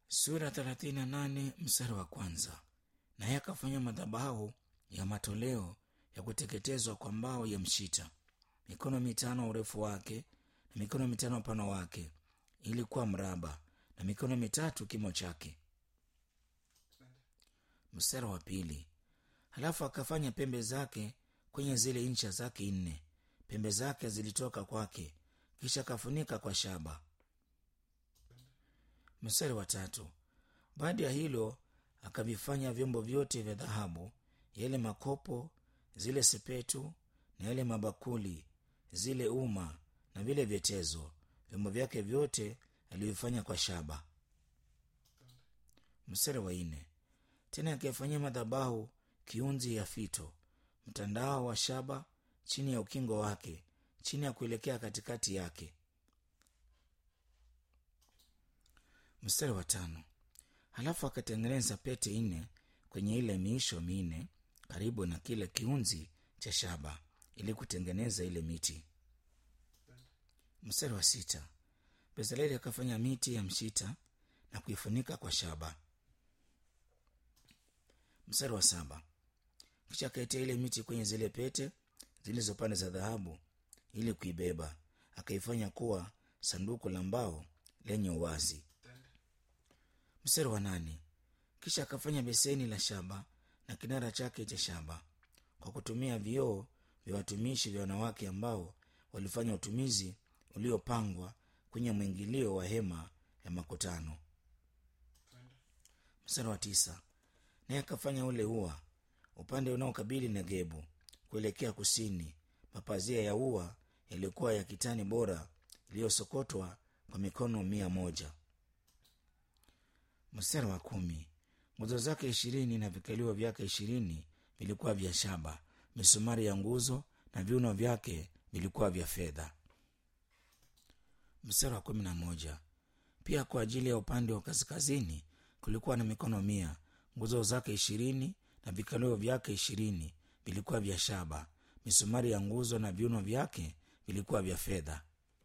sura thelathini na nane mstari wa kwanza naye akafanya madhabahu ya matoleo ya kuteketezwa kwa mbao ya mshita mikono mitano urefu wake na mikono mitano upano wake ili kuwa mraba na mikono mitatu kimo chake mstari wa pili halafu akafanya pembe zake kwenye zile ncha zake nne pembe zake zilitoka kwake kisha akafunika kwa shaba mstari wa tatu baada ya hilo akavifanya vyombo vyote vya dhahabu yale makopo zile sepetu na yale mabakuli zile uma na vile vyetezo vyombo vyake vyote alivifanya kwa shaba mstari wa nne tena akifanyia madhabahu kiunzi ya fito mtandao wa shaba chini ya ukingo wake chini ya kuelekea katikati yake mstari wa tano halafu akatengeneza pete nne kwenye ile miisho minne karibu na kile kiunzi cha shaba ili kutengeneza ile miti mstari wa sita bezaleli akafanya miti ya mshita na kuifunika kwa shaba mstari wa saba kisha akaitia ile miti kwenye zile pete zilizo pande za dhahabu ili kuibeba akaifanya kuwa sanduku la mbao lenye uwazi mstari wa nane kisha akafanya beseni la shaba na kinara chake cha shaba kwa kutumia vioo vya watumishi vya wanawake ambao walifanya utumizi uliopangwa kwenye mwingilio wa hema ya makutano mstari wa tisa naye akafanya ule ua upande unaokabili negebu kuelekea kusini mapazia ya ua yaliyokuwa ya kitani bora iliyosokotwa kwa mikono mia moja mstari wa kumi nguzo zake ishirini na vikalio vyake ishirini vilikuwa vya shaba misumari ya nguzo na viuno vyake vilikuwa vya fedha mstari wa kumi na moja pia kwa ajili ya upande wa kaskazini kulikuwa na mikono mia nguzo zake ishirini na vikalio vyake ishirini vilikuwa vya shaba misumari ya nguzo na viuno vyake vilikuwa vya fedha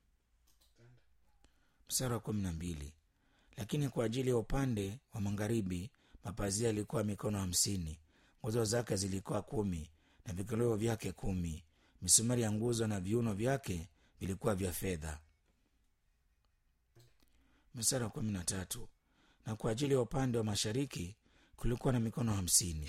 mstari wa kumi na mbili lakini kwa ajili ya upande wa magharibi mapazia yalikuwa mikono hamsini nguzo zake zilikuwa kumi na vikoleo vyake kumi misumari ya nguzo na viuno vyake vilikuwa vya fedha mstari wa kumi na tatu na kwa ajili ya upande wa mashariki kulikuwa na mikono hamsini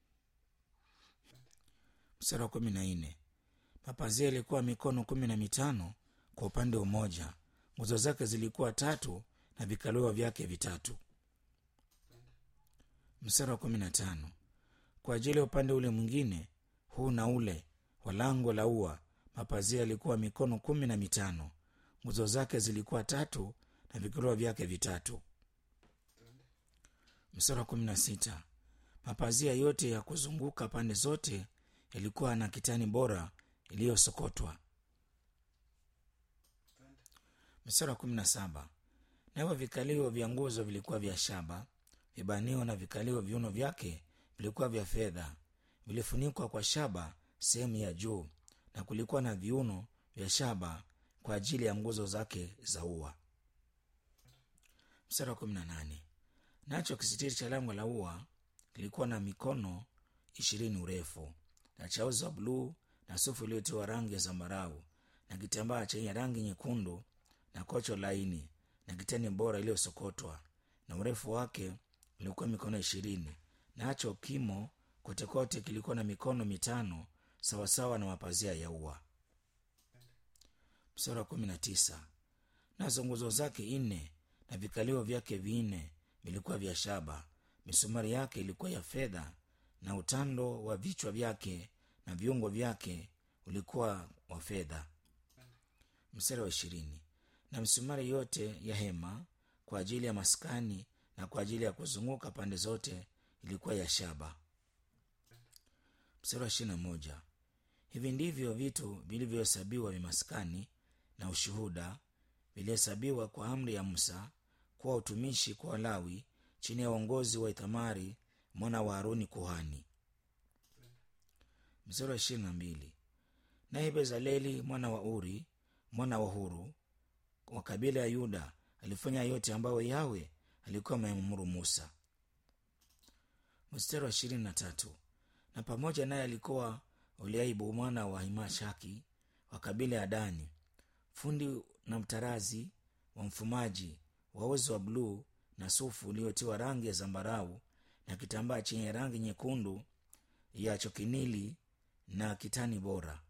mstari wa kumi na nne mapazia yalikuwa mikono kumi na mitano kwa upande mmoja nguzo zake zilikuwa tatu na vikalio vyake vitatu mstari wa kumi na tano kwa ajili ya upande ule mwingine huu na ule wa lango la ua mapazia yalikuwa mikono kumi na mitano nguzo zake zilikuwa tatu na vikalio vyake vitatu mstari wa kumi na sita mapazia yote ya kuzunguka pande zote yalikuwa na kitani bora iliyosokotwa mstari wa kumi na saba navyo vikalio vya nguzo vilikuwa vya shaba vibanio na vikalio viuno vyake vilikuwa vya fedha vilifunikwa kwa shaba sehemu ya juu na kulikuwa na viuno vya shaba kwa ajili ya nguzo zake za ua mstari wa kumi na nane nacho kisitiri cha lango la ua kilikuwa na mikono ishirini urefu na chauzi wa bluu na sufu iliyotiwa rangi ya zambarau na kitambaa chenye rangi nyekundu na kocho laini na kitani bora iliyosokotwa na urefu wake ulikuwa mikono ishirini nacho kimo kotekote kilikuwa na mikono mitano sawasawa na mapazia ya ua msara wa kumi na tisa nazo nguzo zake nne na vikalio vyake vinne vilikuwa vya shaba misumari yake ilikuwa ya fedha na utando wa vichwa vyake na viungo vyake ulikuwa wa fedha mstari wa ishirini na misumari yote ya hema kwa ajili ya maskani na kwa ajili ya kuzunguka pande zote ilikuwa ya shaba mstari wa ishirina moja hivi ndivyo vitu vilivyohesabiwa vya maskani na ushuhuda vilihesabiwa kwa amri ya musa kuwa utumishi kwa walawi chini ya uongozi wa ithamari mwana wa haruni kuhani mstari wa ishirini na mbili naye bezaleli mwana wa uri mwana wa huru wa kabila ya yuda alifanya yote ambayo yawe alikuwa amemwamuru musa mstari wa ishirini na tatu na pamoja naye alikuwa oliaibu mwana wa himashaki wa kabila ya dani fundi na mtarazi wa mfumaji wa uzi wa bluu na sufu uliotiwa rangi ya zambarau na kitambaa chenye rangi nyekundu ya chokinili na kitani bora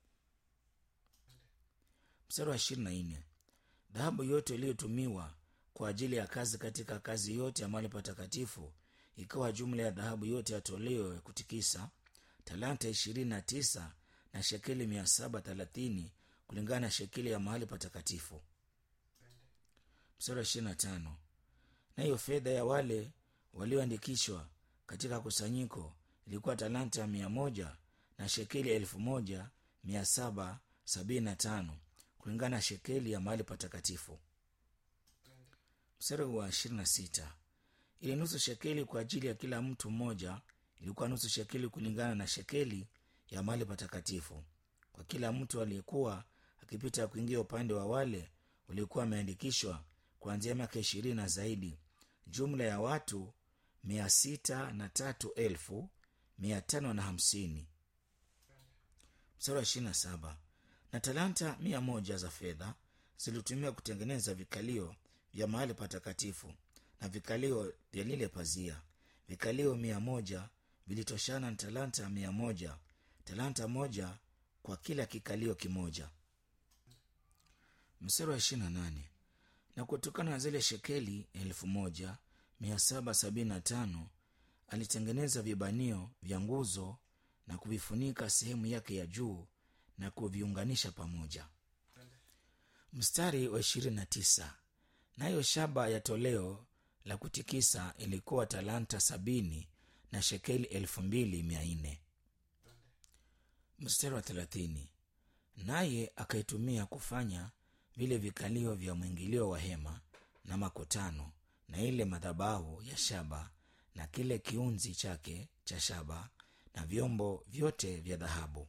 mstari wa ishirini na nne dhahabu yote iliyotumiwa kwa ajili ya kazi katika kazi yote ya mahali patakatifu ikawa jumla ya dhahabu yote ya toleo ya kutikisa talanta ishirini na tisa na shekeli mia saba thelathini kulingana na shekeli ya mahali patakatifu mstari wa ishirini na tano na hiyo fedha ya wale walioandikishwa katika kusanyiko ilikuwa talanta mia moja na shekeli elfu moja mia saba sabini na tano kulingana na shekeli ya mahali patakatifu mstari wa ishirini na sita ili nusu shekeli kwa ajili ya kila mtu mmoja ilikuwa nusu shekeli kulingana na shekeli ya mahali patakatifu kwa kila mtu aliyekuwa akipita kuingia upande wa wale waliokuwa wameandikishwa kuanzia miaka ishirini na zaidi jumla ya watu mia sita na tatu elfu mia tano na hamsini mstari wa ishirini na saba na talanta mia moja za fedha zilitumiwa kutengeneza vikalio vya mahali patakatifu na vikalio vya lile pazia vikalio mia moja vilitoshana na talanta mia moja talanta moja kwa kila kikalio kimoja mstari wa ishirini na nane na kutokana na zile shekeli elfu moja mia saba sabini na tano alitengeneza vibanio vya nguzo na kuvifunika sehemu yake ya juu na kuviunganisha pamoja mstari wa ishirini na tisa nayo shaba ya toleo la kutikisa ilikuwa talanta sabini na shekeli elfu mbili mia nne mstari wa thelathini naye akaitumia kufanya vile vikalio vya mwingilio wa hema na makutano na ile madhabahu ya shaba na kile kiunzi chake cha shaba na vyombo vyote vya dhahabu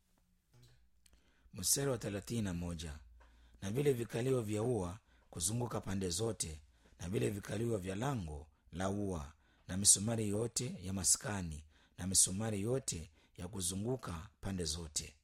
mstari wa thelathini na moja na vile vikalio vya ua kuzunguka pande zote na vile vikalio vya lango la ua na misumari yote ya maskani na misumari yote ya kuzunguka pande zote